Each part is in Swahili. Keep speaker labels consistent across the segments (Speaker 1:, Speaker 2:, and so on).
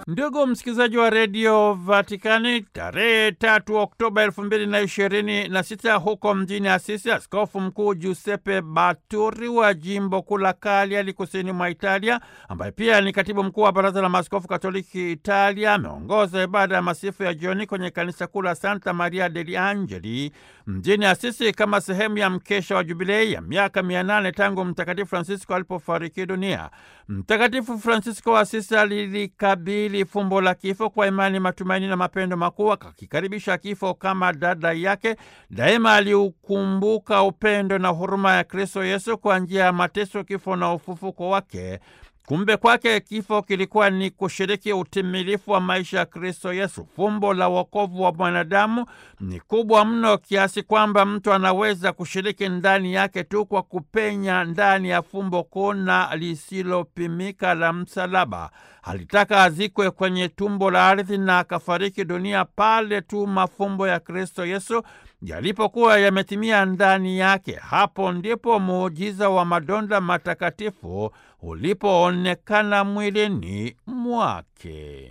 Speaker 1: Ndugu msikilizaji wa redio Vatikani, tarehe tatu Oktoba elfu mbili na ishirini na sita huko mjini Asisi, askofu mkuu Giuseppe Baturi wa jimbo kuu la Cagliari kusini mwa Italia, ambaye pia ni katibu mkuu wa baraza la maaskofu katoliki Italia, ameongoza ibada ya masifu ya jioni kwenye kanisa kuu la Santa Maria degli Angeli mjini Asisi kama sehemu ya mkesha wa jubilei ya miaka mia nane tangu Mtakatifu Francisco alipofariki dunia. Mtakatifu Francisco wa Asisi alilikabili fumbo la kifo kwa imani, matumaini na mapendo makuu, akakikaribisha kifo kama dada yake. Daima aliukumbuka upendo na huruma ya Kristo Yesu kwa njia ya mateso, kifo na ufufuko wake. Kumbe kwake kifo kilikuwa ni kushiriki utimilifu wa maisha ya Kristo Yesu. Fumbo la wokovu wa mwanadamu ni kubwa mno kiasi kwamba mtu anaweza kushiriki ndani yake tu kwa kupenya ndani ya fumbo kuu na lisilopimika la msalaba. Alitaka azikwe kwenye tumbo la ardhi na akafariki dunia pale tu mafumbo ya Kristo Yesu yalipokuwa yametimia ndani yake. Hapo ndipo muujiza wa madonda matakatifu ulipoonekana mwilini mwake.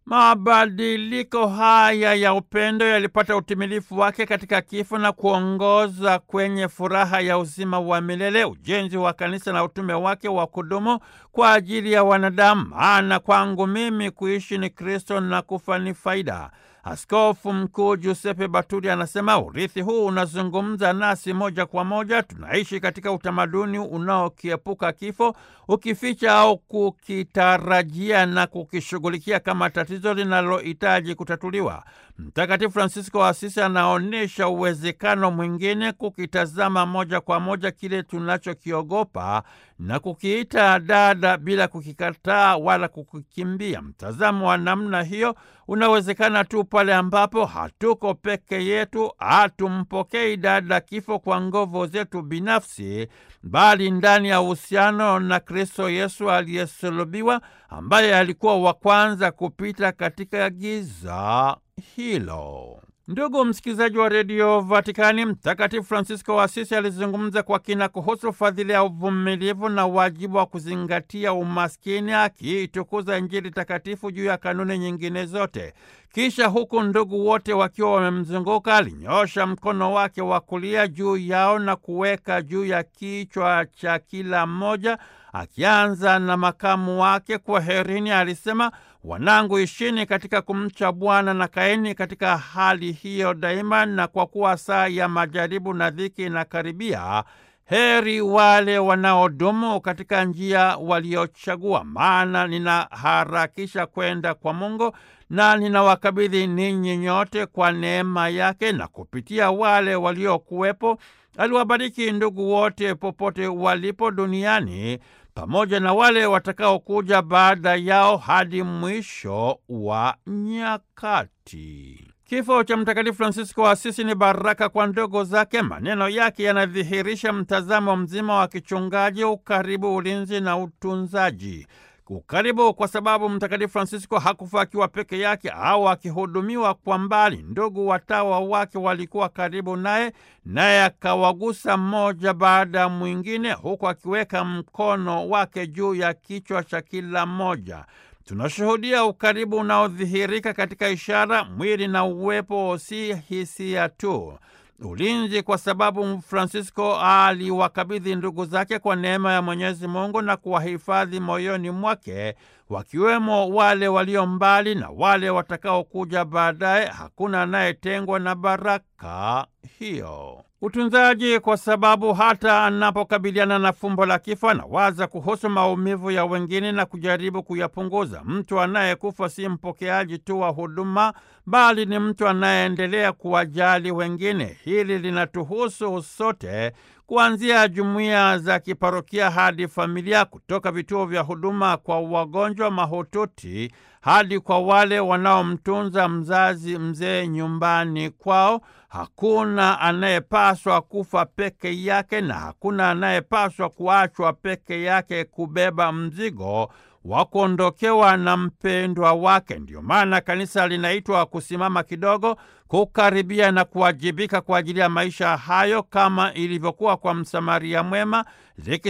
Speaker 1: Mabadiliko haya ya upendo yalipata utimilifu wake katika kifo na kuongoza kwenye furaha ya uzima wa milele, ujenzi wa kanisa na utume wake wa kudumu kwa ajili ya wanadamu. Maana kwangu mimi kuishi ni Kristo na kufa ni faida. Askofu Mkuu Giuseppe Baturi anasema urithi huu unazungumza nasi moja kwa moja. Tunaishi katika utamaduni unaokiepuka kifo, ukificha au kukitarajia na kukishughulikia kama tatizo linalohitaji kutatuliwa. Mtakatifu Francisco wa Asisi anaonyesha uwezekano mwingine, kukitazama moja kwa moja kile tunachokiogopa na kukiita dada bila kukikataa wala kukikimbia. Mtazamo wa namna hiyo unawezekana tu pale ambapo hatuko peke yetu, hatumpokei dada kifo kwa nguvu zetu binafsi, bali ndani ya uhusiano na Kristo Yesu aliyesulubiwa, ambaye alikuwa wa kwanza kupita katika giza hilo. Ndugu msikilizaji wa redio Vatikani, Mtakatifu Francisco wa Asisi alizungumza kwa kina kuhusu fadhili ya uvumilivu na wajibu wa kuzingatia umaskini, akiitukuza Injili takatifu juu ya kanuni nyingine zote. Kisha huku ndugu wote wakiwa wamemzunguka, alinyoosha mkono wake wa kulia juu yao na kuweka juu ya kichwa cha kila mmoja, akianza na makamu wake. Kwaherini, alisema Wanangu, ishini katika kumcha Bwana na kaeni katika hali hiyo daima, na kwa kuwa saa ya majaribu na dhiki inakaribia, heri wale wanaodumu katika njia waliochagua. Maana ninaharakisha kwenda kwa Mungu na ninawakabidhi ninyi nyote kwa neema yake, na kupitia wale waliokuwepo aliwabariki ndugu wote popote walipo duniani pamoja na wale watakaokuja baada yao hadi mwisho wa nyakati. Kifo cha Mtakatifu Fransisko wa Asisi ni baraka kwa ndogo zake. Maneno yake yanadhihirisha mtazamo mzima wa kichungaji, ukaribu, ulinzi na utunzaji. Ukaribu kwa sababu Mtakatifu Fransisko hakufa akiwa peke yake au akihudumiwa kwa mbali. Ndugu watawa wake walikuwa karibu naye, naye akawagusa mmoja baada ya mwingine, huku akiweka mkono wake juu ya kichwa cha kila mmoja. Tunashuhudia ukaribu unaodhihirika katika ishara, mwili na uwepo, si hisia tu. Ulinzi kwa sababu Fransisko aliwakabidhi ndugu zake kwa neema ya Mwenyezi Mungu na kuwahifadhi moyoni mwake, wakiwemo wale walio mbali na wale watakaokuja baadaye. Hakuna anayetengwa na baraka hiyo. Utunzaji kwa sababu hata anapokabiliana na fumbo la kifo anawaza kuhusu maumivu ya wengine na kujaribu kuyapunguza. Mtu anayekufa si mpokeaji tu wa huduma, bali ni mtu anayeendelea kuwajali wengine. Hili linatuhusu sote, kuanzia jumuiya za kiparokia hadi familia, kutoka vituo vya huduma kwa wagonjwa mahututi hadi kwa wale wanaomtunza mzazi mzee nyumbani kwao. Hakuna anayepaswa kufa peke yake na hakuna anayepaswa kuachwa peke yake kubeba mzigo wa kuondokewa na mpendwa wake. Ndiyo maana kanisa linaitwa kusimama kidogo, kukaribia na kuwajibika kwa ajili ya maisha hayo, kama ilivyokuwa kwa Msamaria mwema,